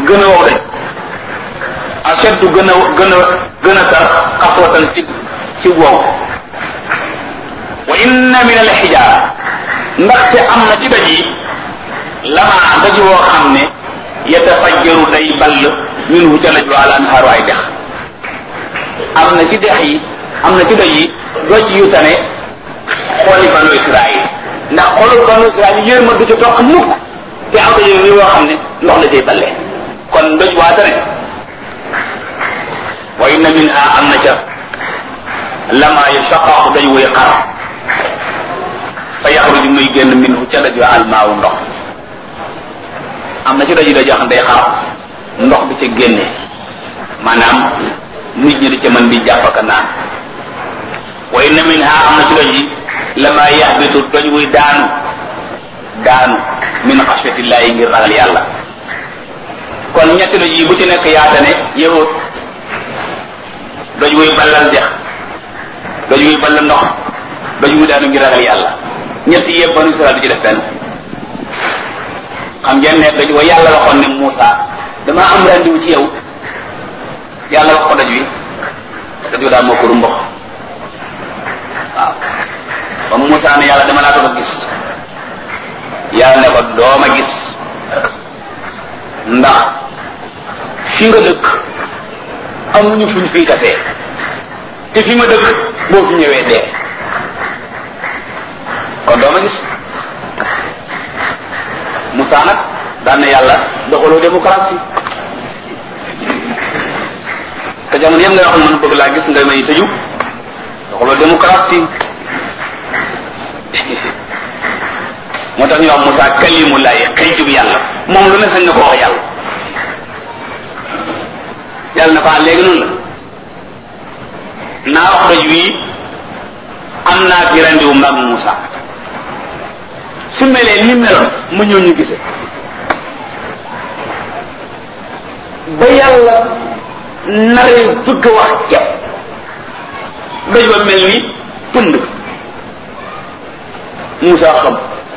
gën a wow dañ ashaddu gën a gën a gën a tar xaswatan ci ci wow wa inna min al xijaara ndaxte am na ci doj yi lama doj woo xam ne yatafajjaru day ball minhu ca laj wa al anhaaru ay dex am na ci dex yi am na ci doj yi doj yu tane xooli banu Israil ndax xoolu banu Israil yërma du ci toq mukk te am na yéen woo xam ne ndox la cay ballee kon doj waa tane wa inna minha am na ca lama yashaqaqu daj wuy xar fa yaxruju muy génn minhu ca daj wa almaawu ndox am na ci doj yi doj yoo xam day xar ndox bi ca génne maanaam nit ñi di ca mën di jàpp ak naan wa inna minha am na ci doj yi lama yaxbitu doj wuy daanu daanu min xasfatillahi ngir ragal yàlla kon ñetti doj yi bu ci nekk yaatane yahut doj wuy ballal dex doj wuy ballal ndox doj wuy daanu ngir ragal yàlla ñetti yëpp banu Israel du ci def benn xam ngeen ne doj wa yàlla waxoon ne Moussa dama am rendiwu ci yow yàlla wax ko doj wi doj wi daal moo ko rumbox waaw ba Moussa ne yàlla dama laa ko gis yàlla ne ko dooma gis ndax fi nga dëkk amuñu fuñ fii kasee te fi ma dëkk boo fi ñëwee dee kon dooma gis Moussa nag daan na yàlla doxaloo démocratie te jamono yëpp ngay wax man bëgg laa gis nga may tëju doxaloo démocratie moo tax ñu wax Moussa kalimullahi xëyjub yàlla moom lu ne sañ na ko wax yàlla yàlla na ko ah léegi noonu la naa wax doj wii am naa fi rendiwu mag Moussa su melee ni meloon mu ñëw ñu gise ba yàlla naree bëgg a wax ceeb doj ba mel ni pënd Moussa xam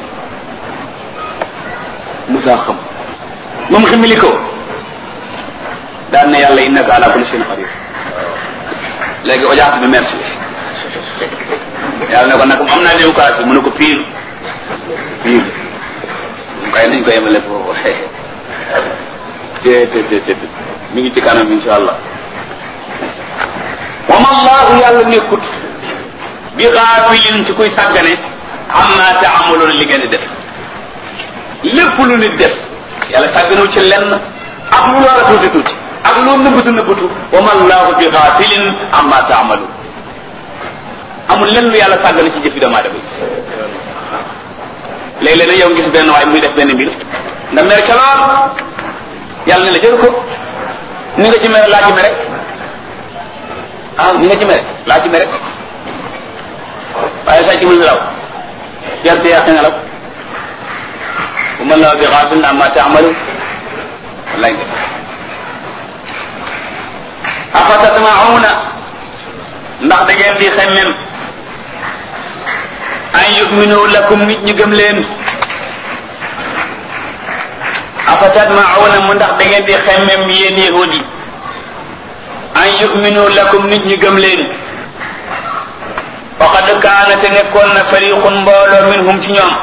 Moussa xam moom ximili ko daan na yàlla innaka ala kulli shay'in qadir léegi audience bi merci yàlla ne ko nag am naa démocratie mu ne ko pire pire kay nañ ko yemale foofu te te te te mi ngi ci kanam insha allah wa ma allahu yàlla nekkut bi xaafilin ci kuy sàggane amma taamaloon li ngeen di def lépp lu nit def yàlla sàgganul ci lenn ak lu loola tuuti tuuti ak lu nëbbatu nëbbatu wa ma allahu bi xaafilin amma taamalu amul lenn lu yàlla sàggane ci jëfi doomu aadama yi léeg-léeg nag yow gis benn waay muy def benn mbir nga mer ca lool yàlla ne la jël ko ni nga ci mere laa ci mere ah ni nga ci mere laa ci mere waaye saa ci mën nelaw yarte yàq nelaw bu mën la bi xaafil amma taamalu wallaay nga afatatmauna ndax da ngeen di xemmem an yuminu lakum nit ñi gëm leen afatatmauna mu ndax da ngeen di xemmem yéen yahud yi an yuminu lakum nit ñi gëm leen faqad kaana te nekkoon na fariqun mbooloo minhum ci ñoom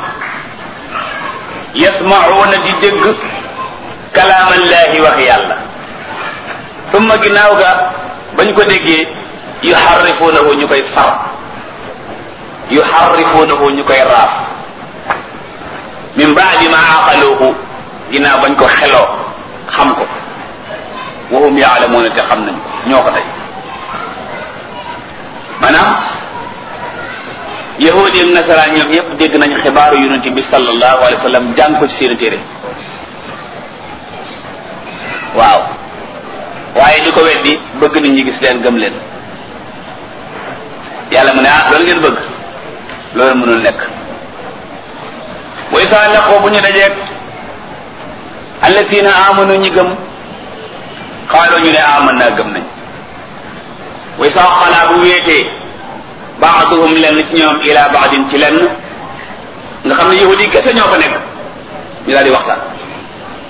yasmauna di dégg kalaamallahi wax yàlla tumma ginnaaw ga bañ ko déggee yuharrifunahu ñu koy far yuharrifunahu ñu koy raaf min baadi ma aqaluhu ginnaaw bañ ko xeloo xam ko wa hum yaalamuuna te xam nañ ñoo ko tey maanaam yahudi ak nasaraan ñoom yépp dégg nañ xibaaru yonente bi sallallahu alayhi wa sallam jàng ko ci seen téere waaw waaye di ko weddi bëgg nit ñi gis leen gëm leen yàlla mu ne ah loolu ngeen bëgg loolu mënul nekk way saa laqoo bu ñu dajeeg allasina amanu ñi gëm xaaloo ñu ne aman naa gëm nañ way saa xalaa bu wéetee baaduhum lenn ci ñoom ila baadin ci lenn nga xam ne yahudi kese ñoo fa nekk ñu daal di waxtaan